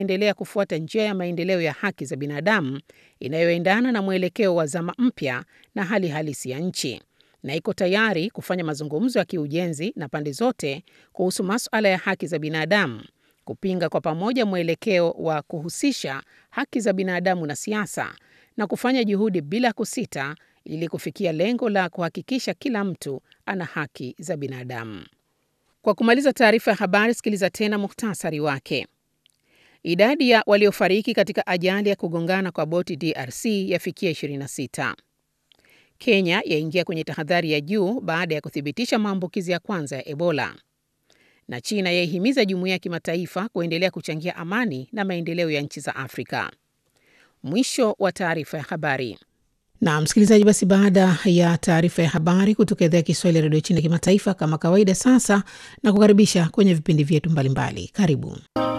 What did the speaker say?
endelea kufuata njia ya maendeleo ya haki za binadamu inayoendana na mwelekeo wa zama mpya na hali halisi ya nchi na iko tayari kufanya mazungumzo ya kiujenzi na pande zote kuhusu masuala ya haki za binadamu, kupinga kwa pamoja mwelekeo wa kuhusisha haki za binadamu na siasa na kufanya juhudi bila kusita ili kufikia lengo la kuhakikisha kila mtu ana haki za binadamu. Kwa kumaliza taarifa ya habari, sikiliza tena muhtasari wake. Idadi ya waliofariki katika ajali ya kugongana kwa boti DRC yafikia 26. Kenya yaingia kwenye tahadhari ya juu baada ya kuthibitisha maambukizi ya kwanza ya Ebola. Na China yaihimiza jumuiya ya kimataifa kuendelea kuchangia amani na maendeleo ya nchi za Afrika. Mwisho wa taarifa ya habari. Na msikilizaji, basi baada ya taarifa ya habari kutoka idhaa ya Kiswahili ya redio China kimataifa, kama kawaida, sasa na kukaribisha kwenye vipindi vyetu mbalimbali. Karibu.